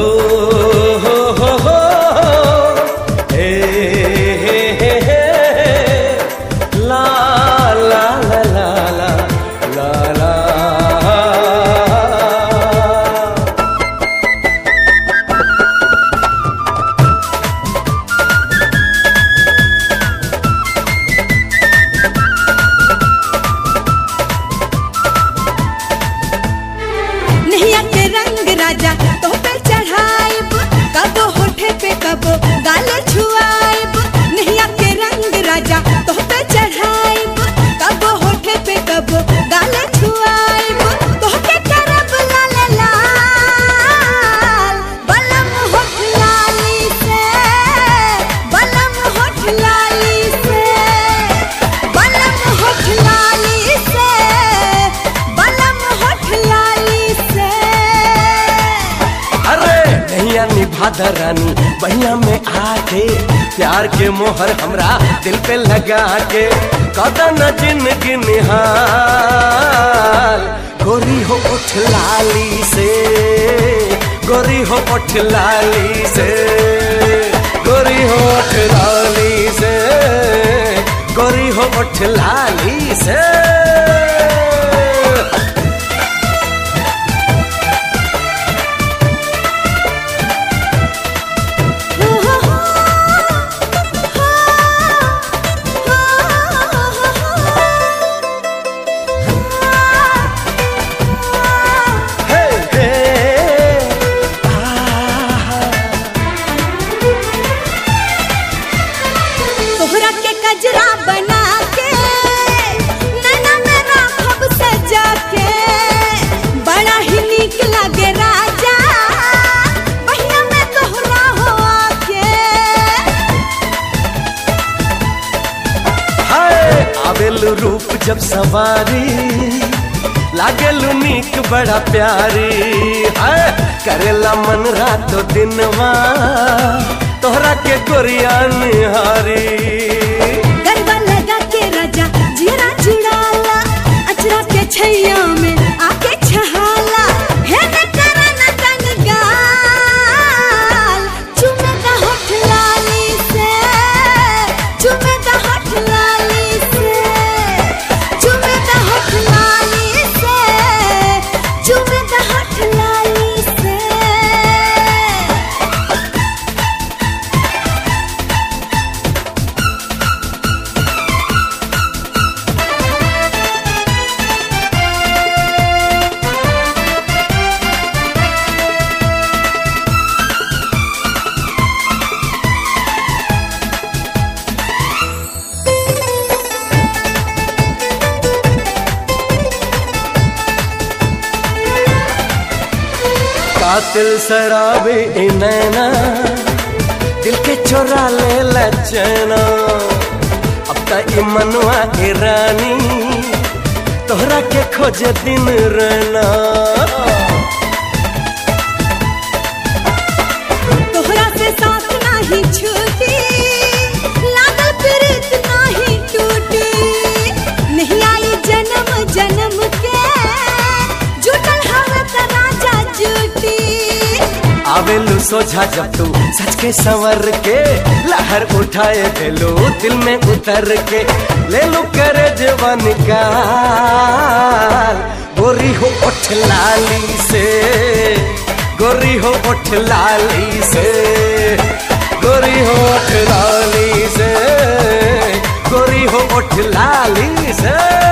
हो हो हो हे हे हे हे ला ला ला ला ला ला ला नैया के रंग राजा तो पे चढ़ाइब कबो होठे पे कबो गाले छुआइब नैया के रंग राजा तो पे चढ़ाइब कबो होठे पे कबो गाले छुआइब तो के करब लाल लाल बलम होठ लाली से बलम होठ लाली से बलम होठ लाली से बलम होठ लाली से अरे नैया निभादा रानी बहिया में आके प्यार के मोहर हमरा दिल पे लगा के कदन जिंदगी निहाल गोरी हो उठ लाली से गोरी हो उठ लाली से गोरी हो उठ लाली से गोरी हो उठ लाली से हे हे तोहरा के कजरा बना के नैना में राखब सजा के बड़ा ही नीक लागे राजा बहिया में तोहरा हो आके हाय आवेलु रूप जब सवारी लागेलु नीक बड़ा प्यारी हाय करेला मन रातो दिनवा तोहरा के गोरिया निहारी गरबा लगा के राजा जीरा जुड़ाला अचरा के छैया में आके छहाला हे न करा न तन गाल चुमे दा होठ लाली से चुमे दा होठ लाली से चुमे दा होठ लाली से चुमे दा होठ लाली से कातिल शराबी ई नैना दिल के चोरा ले लचना अब त ई मनवा के रानी तोहरा के खोजे दिन रहना तोहरा से साथ नाही छूटी लागल प्रीत नाही टूटी नहीं आई जन्म जन्म के जुटल हवे त राजा जूटी आवेलू सोझा जब तू सच के संवर के लहर उठाए देलू दिल में उतर के ले लू करे जवान गाल गोरी हो उठ लाली से गोरी हो उठ लाली से गोरी हो उठ लाली से गोरी हो उठ लाली से